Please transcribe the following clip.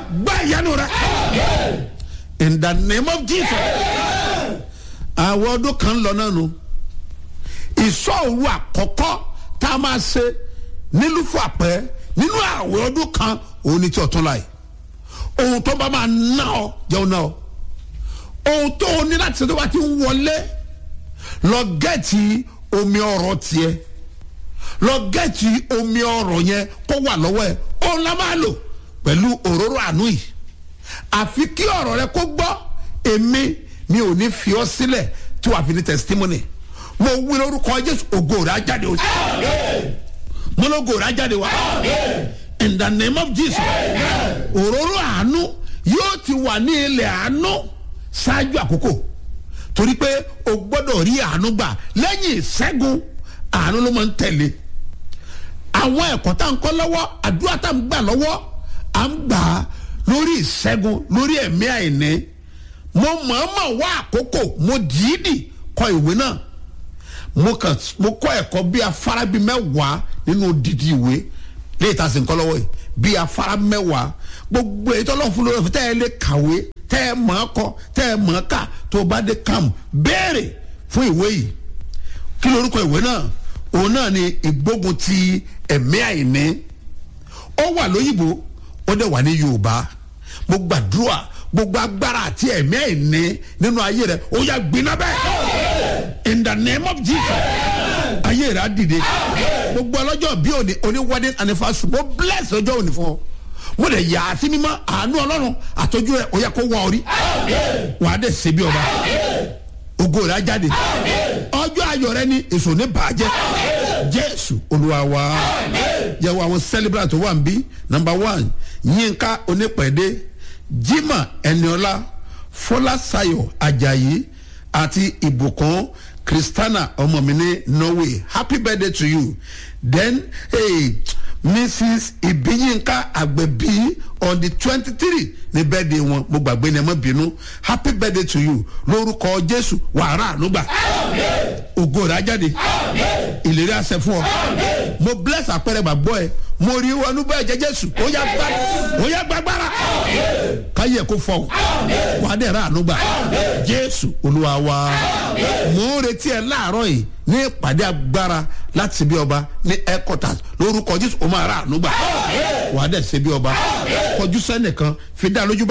gbá ìyanu rẹ in the name of jesus àwọn ọdún kan lọ náà nu ìsọ̀rù àkọ́kọ́ tá a máa ṣe nílùú fún àpẹ́ nínú àwọn ọdún kan òun ni tí ọ̀tún láì ohun tó bá máa ná ọ jẹun náà ohun tó o ní láti ṣe tó bá ti ń wọlé lọ gẹ́ẹ̀tì omi ọ̀rọ̀ tiẹ̀ lọ gẹ́ẹ̀tì omi ọ̀rọ̀ yẹn kó wà lọ́wọ́ ẹ̀ òun la máa lò pẹ̀lú òróró àánú yìí àfi kí ọ̀rọ̀ rẹ kó gbọ́ èmi mi ò ní fi ọ́ sílẹ̀ tí wàá fi ní testimony mo wí lórúkọ jésù ògo rẹ á jáde o mo lógo rẹ á jáde wá in the name of jesus òróró àánú yóò ti wà ní ilẹ̀ àánú ṣáájú àkókò torí pé o gbọ́dọ̀ rí àánú gbà lẹ́yìn ìṣẹ́gun àánú ló máa ń tẹ̀lé àwọn ẹ̀kọ́ tá à ń kọ́ lọ́wọ́ àdúrà tá à ń gbà lọ́wọ́ à ń gbà á lórí ìṣẹ́gun lórí ẹ̀mí àìní mo mọ̀ọ́mọ̀ wá àkókò mo dìídì kọ ìwé náà mo kàn mo kọ́ ẹ̀kọ́ bí afárá bíi mẹ́wàá nínú odidi ìwé léyìí tá a sì ń kọ́ lọ́wọ́ yìí bí afárá mẹ́wàá gbogbo èyí tó lọ́ọ́ fún lórí ọ̀fẹ́ tẹ́ ẹ lè kàwé tẹ́ ẹ mọ̀ ọ́ kọ́ tẹ́ ẹ mọ̀ ọ́ kà tó o bá dé kàmù béèrè fún ìwé yìí kí lorúkọ ìwé náà òun náà ni ìgbógun ti ẹ̀mí àìní ó wà lóyìnbó ó dẹ̀ wà ní yorùbá mo gbàdúrà gbogbo agbára àti ẹ̀mí àìní nínú ayé rẹ ó yà gbiná bẹ́ẹ̀ in the name of jesus ayé rẹ á dìde gbogbo ọlọ́jọ́ bí òní òní wedding anniversary mo bless ọjọ́ òní fún ọ mo lè yà á sí mímọ́ àánú ọlọ́run àtọ́jú rẹ ó yẹ kó wá orí wàá dẹ̀ ṣe bí ọba ògo rẹ á jáde ọjọ́ ayọ̀ rẹ ní èso ní bàjẹ́ jésù olúwa wa yẹ wo àwọn celebrant tó wà ń bí number one yínká onípẹ̀dé jimá ẹniọlá fọláṣayọ ajayi àti ìbùkún kristana ọmọ mi ní norway happy birthday to you then hey, mrs ibiyinka agbẹbi on the twenty three ní birthday wọn mo gbàgbé ní ẹ má bínú happy birthday to you lórúkọ jésù wàrà ànúgbà ògo rẹ ajáde ìlérí àṣẹ fún ọ mo bless àpẹẹrẹ gbàgbọ́ ẹ mo rí wọnú bẹ́ẹ̀ jẹ́ jésù ó yá gbá ó yá gbàgbára káyé kó fọ wàá dẹ̀ rà ànúgbà jésù olúwa wa mo ń retí ẹ láàárọ̀ yìí ní ìpàdé agbára láti bí ọba ní headquarters lórúkọ jésù ó máa rà ànúgbà wàá dẹ̀ ṣe bí ọba kọjú sẹ́nìkan fi dá lójú bá.